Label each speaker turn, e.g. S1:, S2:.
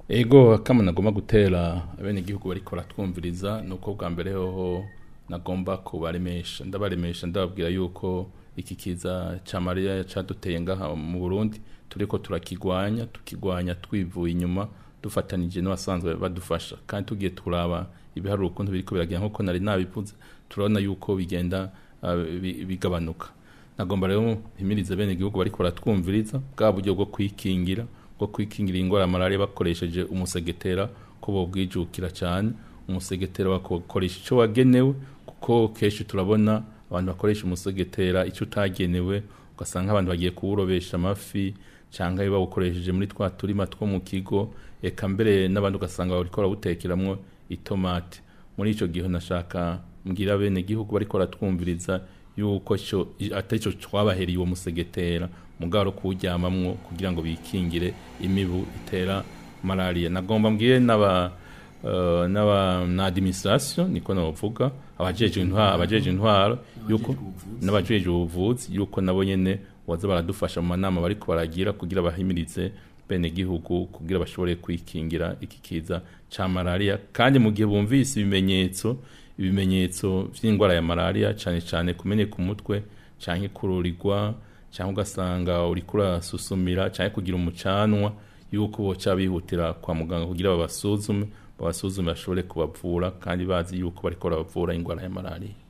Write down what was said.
S1: ego kama nagomba gutera abene igihugu bariko baratwumviriza nuko bwa mbere hoho nagomba kubaremesha ndabaremesha ndababwira yuko iki kiza ca Maria caduteye ngaha mu Burundi turiko turakigwanya tukigwanya twivuye inyuma dufatanije n'abasanzwe badufasha kandi tugiye turaba ibiharuro ukuntu biriko biragira nkuko nari nabivuze turabona yuko bigenda uh, bi- bigabanuka nagomba rero himiriza bene igihugu bariko baratwumviriza bwa buryo bwo kwikingira bwo kwikingira ingwara ya malaria bakoresheje umusegetera ko bobwijukira cyane umusegetera bakoresha icyo wagenewe kuko kenshi turabona abantu bakoresha umusegetera icyo utagenewe ugasanga abantu bagiye kuwurobesha amafi cyangwa bawukoresheje muri twa turima two mu kigo eka mbere n'abandi ugasanga bariko barawutekeramwo itomate muri icyo gihe nashaka mbwira bene igihugu bariko baratwumviriza yuko cyo atari cyo twabahereye uwo musegetera mugabo ro kuwuryamamwo kugira ngo bikingire imibu itera malaria nagomba mbwire n'aba uh, n'aba na administration niko novuga abajeje intwaro abajeje intwaro yuko n'abajeje ubuvuzi yuko nabo nyene waza baradufasha mu manama bariko baragira kugira bahimirize bene gihugu kugira bashobore kwikingira iki kiza ca malaria kandi mu gihe bumvise ibimenyetso ibimenyetso vy'ingwara ya malaria cane cane kumeneka umutwe canke kururirwa cyangwa ugasanga uriko urasusumira cyangwa kugira umucanwa yuko boca bihutira kwa muganga kugira babasuzume babasuzume bashobore kubavura kandi bazi yuko bariko barabavura ingwara ya malaria